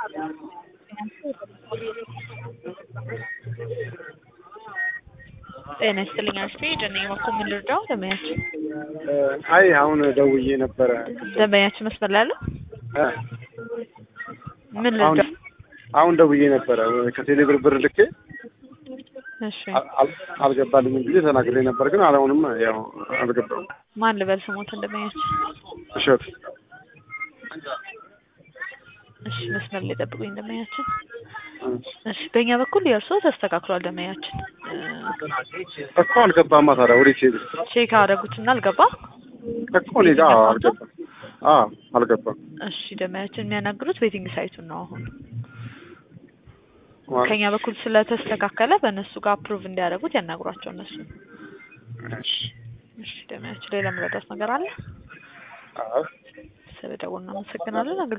ጤና ይስጥልኝ አስቴ ደነኝ መኮ ምን ልርዳው? ደንበኛችን አይ አሁን ደውዬ ነበረ። ደንበኛችን መስመር ላይ አለው? እ ምን አሁን ልርዳው? አሁን ደውዬ ነበረ ከቴሌ ብር ብር ልኬ እሺ አል- አል- አልገባልኝም ብዬ ተናግሬ ነበር፣ ግን አሁንም ያው አልገባም። ማን ልበል ስሞትን ደንበኛችን? እሸት እሺ መስመር ላይ ጠብቁኝ ደንበኛችን። እሺ በእኛ በኩል የእርስዎ ተስተካክሏል ደንበኛችን። እ እኮ አልገባማ። ታዲያ ወዴት ሄድ ቼክ አደረጉትና አልገባ። እኮ እኔ ጋር አዎ፣ አልገባም። አዎ አልገባም። እሺ ደንበኛችን የሚያናግሩት ዌቲንግ ሳይቱን ነው አሁን ማለት- ከኛ በኩል ስለተስተካከለ በእነሱ ጋር አፕሩቭ እንዲያደርጉት ያናግሯቸው እነሱ። እሺ። እሺ ደንበኛችን ሌላ መረዳት ነገር አለ? አዎ ስለደወሉ እናመሰግናለን።